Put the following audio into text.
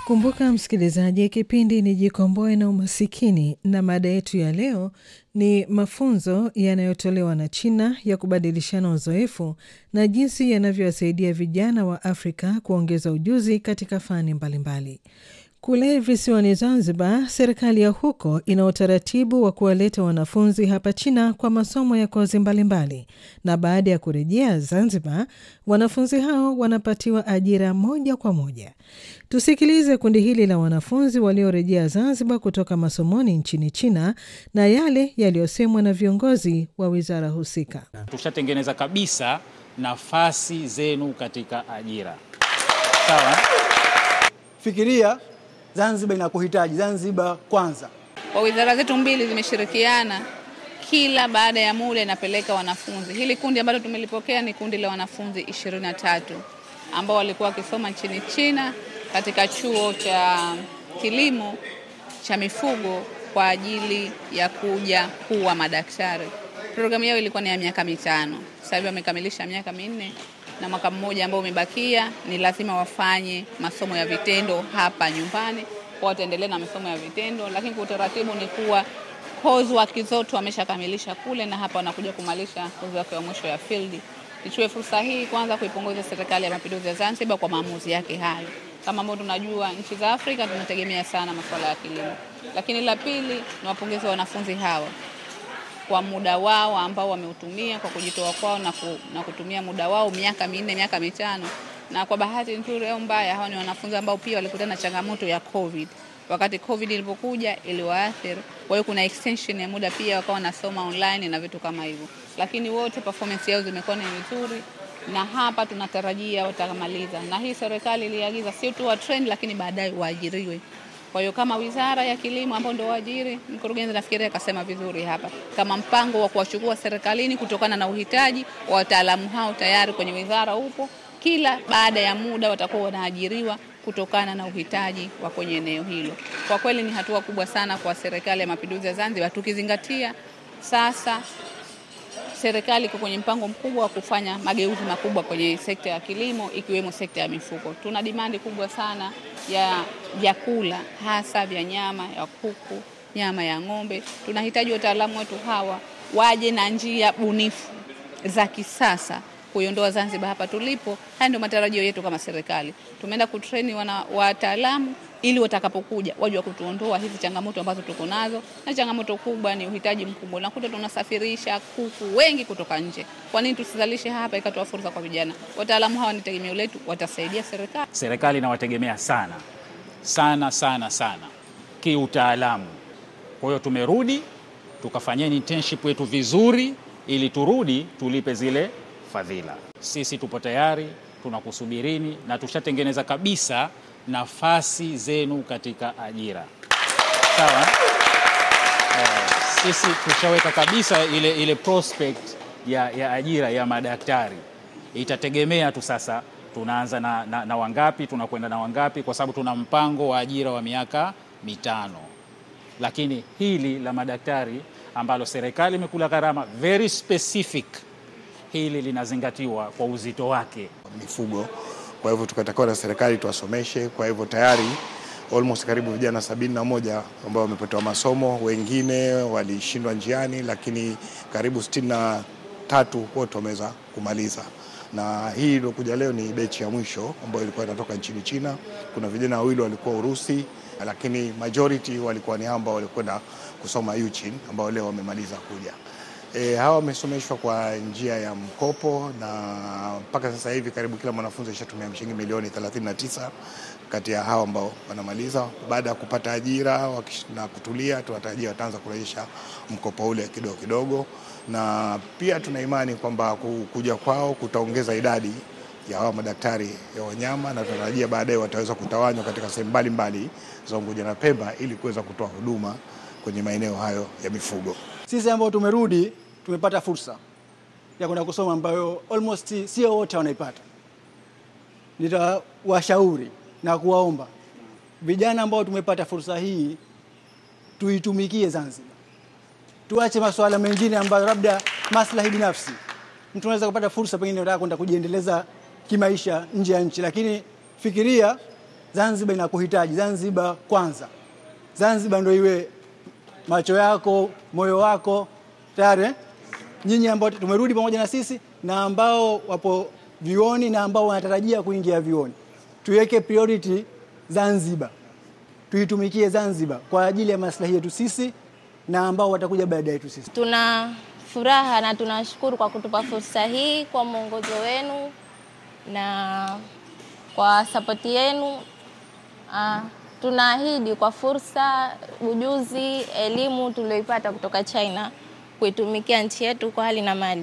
Kumbuka msikilizaji, kipindi ni Jikomboe na Umasikini, na mada yetu ya leo ni mafunzo yanayotolewa na China ya kubadilishana uzoefu na jinsi yanavyowasaidia vijana wa Afrika kuongeza ujuzi katika fani mbalimbali. Kule visiwani Zanzibar, serikali ya huko ina utaratibu wa kuwaleta wanafunzi hapa China kwa masomo ya kozi mbalimbali, na baada ya kurejea Zanzibar, wanafunzi hao wanapatiwa ajira moja kwa moja. Tusikilize kundi hili la wanafunzi waliorejea Zanzibar kutoka masomoni nchini China na yale yaliyosemwa na viongozi wa wizara husika. Tushatengeneza kabisa nafasi zenu katika ajira. Sawa? Fikiria Zanzibar inakuhitaji, Zanzibar kwanza. Kwa wizara zetu mbili zimeshirikiana, kila baada ya muda inapeleka wanafunzi. Hili kundi ambalo tumelipokea ni kundi la wanafunzi 23 ambao walikuwa wakisoma nchini China katika chuo cha kilimo cha mifugo kwa ajili ya kuja kuwa madaktari. Programu yao ilikuwa ni ya miaka mitano. Sasa hivi wamekamilisha miaka minne na mwaka mmoja ambao umebakia ni lazima wafanye masomo ya vitendo hapa nyumbani, kwa wataendelea na masomo ya vitendo, lakini kwa utaratibu ni kuwa coursework zote wameshakamilisha kule, na hapa wanakuja kumalisha coursework ya mwisho ya field. Nichukue fursa hii kwanza kuipongeza Serikali ya Mapinduzi ya Zanzibar kwa maamuzi yake hayo. Kama ambavyo tunajua nchi za Afrika tunategemea sana masuala ya kilimo, lakini la pili ni wapongeze wanafunzi hawa kwa muda wao ambao wameutumia kwa kujitoa kwao na, ku, na kutumia muda wao miaka minne miaka mitano, na kwa bahati nzuri au mbaya, hawa ni wanafunzi ambao pia walikutana na changamoto ya COVID. Wakati COVID ilipokuja iliwaathiri, kwa hiyo kuna extension ya muda pia wakawa wanasoma online na vitu kama hivyo, lakini wote performance yao zimekuwa ni nzuri na hapa tunatarajia watamaliza, na hii serikali iliagiza sio tu wa trend, lakini baadaye waajiriwe. Kwa hiyo kama wizara ya kilimo ambao ndio waajiri, mkurugenzi nafikiri akasema vizuri hapa, kama mpango wa kuwachukua serikalini kutokana na uhitaji wa wataalamu hao tayari kwenye wizara upo, kila baada ya muda watakuwa wanaajiriwa kutokana na uhitaji wa kwenye eneo hilo. Kwa kweli ni hatua kubwa sana kwa serikali ya mapinduzi ya Zanzibar, tukizingatia sasa serikali iko kwenye mpango mkubwa wa kufanya mageuzi makubwa kwenye sekta ya kilimo ikiwemo sekta ya mifugo. Tuna dimandi kubwa sana ya vyakula hasa vya nyama ya kuku, nyama ya ng'ombe. Tunahitaji wataalamu wetu hawa waje na njia bunifu za kisasa kuiondoa Zanzibar hapa tulipo. Haya ndio matarajio yetu kama serikali. Tumeenda kutreni wana wataalamu ili watakapokuja waje wa kutuondoa hizi changamoto ambazo tuko nazo, na changamoto kubwa ni uhitaji mkubwa. Unakuta tunasafirisha kuku wengi kutoka nje. Kwa nini tusizalishe hapa ikatoa fursa kwa vijana? Wataalamu hawa ni tegemeo letu, watasaidia serikali. Serikali inawategemea sana sana sana sana kiutaalamu. Kwa hiyo tumerudi tukafanyeni internship yetu vizuri, ili turudi tulipe zile fadhila. Sisi tupo tayari, tunakusubirini na tushatengeneza kabisa nafasi zenu katika ajira. Sawa? Eh, sisi tushaweka kabisa ile, ile prospect ya, ya ajira ya madaktari. Itategemea tu sasa tunaanza na, na, na wangapi tunakwenda na wangapi, kwa sababu tuna mpango wa ajira wa miaka mitano, lakini hili la madaktari ambalo serikali imekula gharama very specific, hili linazingatiwa kwa uzito wake mifugo kwa hivyo tukatakiwa na serikali tuwasomeshe. Kwa hivyo tayari almost karibu vijana sabini na moja ambao wamepatiwa masomo, wengine walishindwa njiani, lakini karibu sitini na tatu wote wameweza kumaliza, na hii iliokuja leo ni bechi ya mwisho ambayo ilikuwa inatoka nchini China. Kuna vijana wawili walikuwa Urusi, lakini majority walikuwa ni ambao walikwenda kusoma Uchin ambao leo wamemaliza kuja. E, hawa wamesomeshwa kwa njia ya mkopo na mpaka sasa hivi karibu kila mwanafunzi ashatumia shilingi milioni 39 kati ya hawa ambao wanamaliza. Baada ya kupata ajira na kutulia, tunatarajia wataanza kurejesha mkopo ule kidogo kidogo, na pia tuna imani kwamba kuja kwao kutaongeza idadi ya hawa madaktari ya wanyama, na tunatarajia baadaye wataweza kutawanywa katika sehemu mbalimbali za Unguja na Pemba ili kuweza kutoa huduma kwenye maeneo hayo ya mifugo. Sisi ambao tumerudi tumepata fursa ya kwenda kusoma ambayo almost sio wote wanaipata. Nitawashauri na kuwaomba vijana ambao tumepata fursa hii tuitumikie Zanzibar, tuache masuala mengine ambayo labda maslahi binafsi. Mtu anaweza kupata fursa, pengine unataka kwenda kujiendeleza kimaisha nje ya nchi, lakini fikiria Zanzibar inakuhitaji. Zanzibar kwanza, Zanzibar ndio iwe macho yako, moyo wako tayari eh? Nyinyi ambao tumerudi pamoja na sisi na ambao wapo vioni na ambao wanatarajia kuingia vioni, tuweke priority Zanzibar, tuitumikie Zanzibar kwa ajili ya maslahi yetu sisi na ambao watakuja baada yetu sisi. Tuna furaha na tunashukuru kwa kutupa fursa hii kwa mwongozo wenu na kwa sapoti yenu. Ah, tunaahidi kwa fursa, ujuzi, elimu tulioipata kutoka China kuitumikia nchi yetu kwa hali na mali.